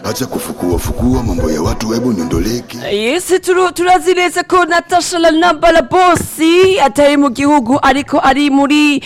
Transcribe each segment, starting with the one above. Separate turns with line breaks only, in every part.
acha kufukua fukua mambo ya watu, hebu niondoleke.
Yes, turu- turazi neza ko Natasha Lanamba la bosi atari mu gihugu ariko ari muri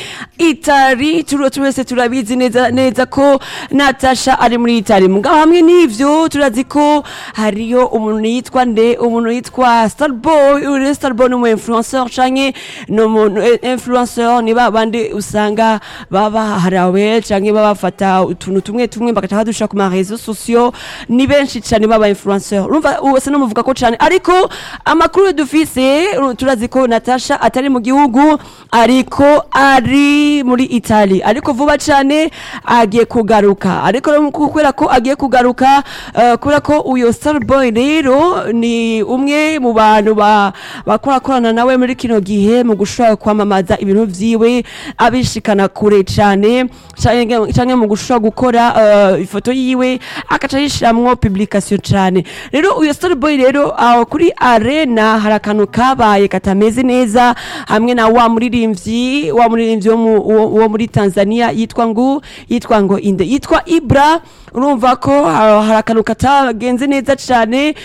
Itali turo twese turabizi neza neza ko Natasha ari muri Itali mugabo hamwe n'ivyo turazi ko hariyo umuntu yitwa nde umuntu yitwa Starboy uri Starboy ni umu influencer canke ni umuntu eh, influencer ni babandi usanga baba harawe canke babafata utuntu tumwe tumwe bagaca badusha ku ma réseaux sociaux ni benshi cyane baba influencer urumva wese no muvuga ko cyane ariko amakuru dufise uru- turazi ko Natasha atari mu gihugu ariko ari muri Italy ariko vuba cyane agiye kugaruka ariko rero kubera ko agiye kugaruka eh, kubera ko uyo Starboy rero ni umwe mu bantu ba- bakorakorana nawe muri kino gihe mu gushobora kwamamaza ibintu vyiwe abishikana kure cyane canke canke mu gushobora gukora eh, ifoto yiwe akaca yishiramwo publication cyane rero uyo Starboy rero aho kuri arena hari akantu kabaye katameze neza hamwe na wa muririmbyi wa muririmbyi wo mu- wo wo muri Tanzania yitwa ngo yitwa ngo inde yitwa Ibra urumva ko ha- hari akantu katagenze neza cyane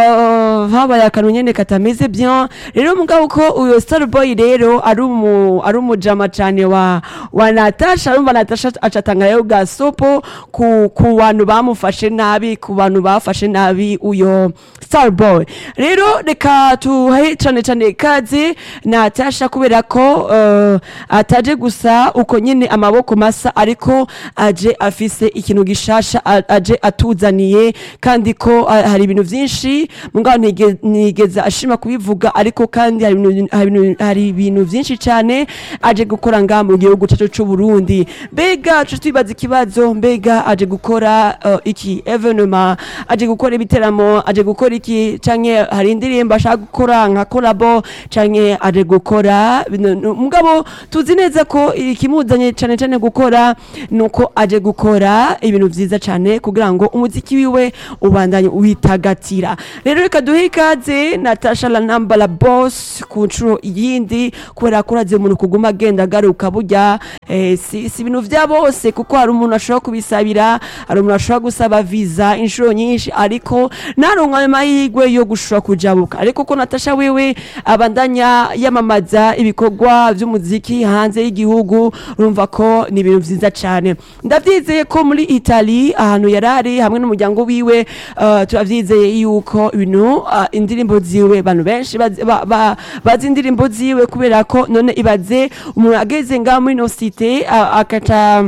eh, habaye akantu nyene katameze bien rero mugabo ko uyo Starboy rero ari umu ari umujama cyane wa wa Natasha urumva Natasha acatanga rero gasopo ku ku bantu bamufashe nabi ku bantu bafashe nabi uyo Starboy rero reka tuhe cyane cyane kaze Natasha kubera ko eh, ataje gusa uko nyene amaboko masa ariko aje afise ikintu gishasha a- aje atuzaniye kandi ko ah, hari ibintu vyinshi mugabo ntige- nigeze ashima kubivuga ariko kandi hari ibintu- hari ibintu- hari ibintu vyinshi cyane aje gukora ngaha mu gihugu cacu c'u Burundi mbega tuce twibaza ikibazo mbega aje gukora eh, iki evenement aje gukora ibiteramo aje gukora iki canke hari indirimbo ashaka gukora nka kolabo canke aje gukora bino- no- mugabo tuzi neza ko ikimuzanye cane cane gukora nuko aje gukora ibintu vyiza cane kugira ngo umuziki wiwe ubandanye witagatira rero reka duhe ikaze Natasha la namba la boss ku nshuro yindi kubera ko urazi umuntu kuguma agenda agaruka burya eh, si, si ibintu vya bose kuko hari umuntu ashobora kubisabira hari umuntu ashobora gusaba visa inshuro nyinshi ariko naronka ayo mahirwe yo gushobora kujabuka ariko ko Natasha wewe abandanya yamamaza ibikorwa vy'umuziki hanze y'igihugu urumva ko ni ibintu vyiza cane ndavyizeye ko muri Italy ahantu yarari hamwe n'umuryango wiwe uh, turavyizeye yuko ibintu uh, indirimbo ziwe abantu benshi bazi- ba- ba- bazi indirimbo ziwe kubera ko none ibaze umuntu ageze ngaha muri no cité uh, akaca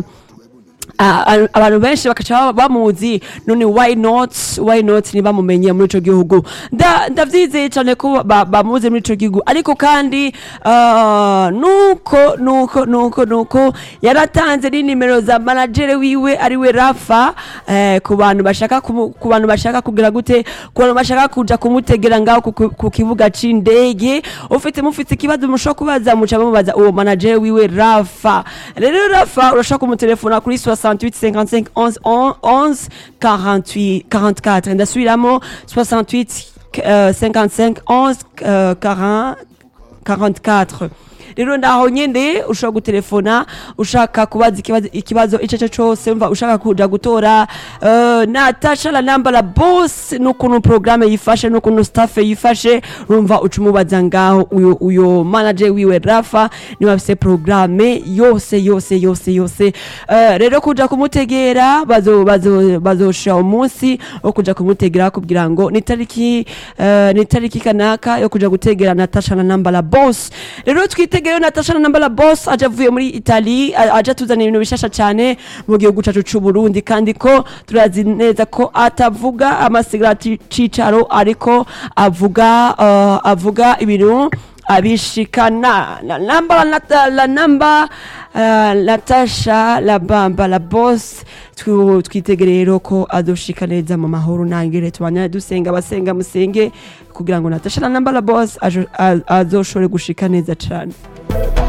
Ah, ah, abantu benshi bakaca bamuzi none why not why not ntibamumenye muri ico gihugu Nda- ndavyizeye cane ko ba- bamuzi muri ico gihugu ariko kandi ah, nuko nuko nuko nuko yaratanze n'inimero za managere wiwe ariwe rafa eh, ku bantu bashaka kumu- ku bantu bashaka kugira gute ku bantu bashaka kuja kumutegera ngaho ku- ku- ku kibuga c'indege ufite mufite ikibazo mushobora kubaza muca bamubaza uwo managere wiwe rafa rero rafa urashobora kumutelefona kuri 68 55 11 11 48 44 ndasubiramo 68 euh, 55 11 euh, 40 44 rero ndaho nyene ushobora gutelefona ushaka kubaza ikibazo ikibazo ico cyo cyose umva ushaka kuja gutora uh, Natasha la namba la boss n'ukuntu programme yifashe n'ukuntu staff yifashe urumva ucumubaza ngaho uyo uyo manager wiwe Rafa niwe afise programme yose yose yose yose uh, rero kuja kumutegera bazo bazo bazosha umunsi wo kuja kumutegera kugira ngo ni tariki uh, ni tariki kanaka yo kuja gutegera Natasha na namba la boss rero twitegereyo Natasha na namba la boss aje avuye muri Italy a- aje atuzanira ibintu bishasha cyane mu gihugu cacu c'u Burundi kandi ko turazi neza ko atavuga amasigara cicaro ariko avuga uh, avuga ibintu abishikana la namba la, nata- la namba uh, Natasha la bamba la boss twu- twitegereye rero ko azoshika neza mu mahoro nangire tubanya dusenga abasenga musenge kugira ngo Natasha la namba la boss ajo- a- azoshobore gushika neza cane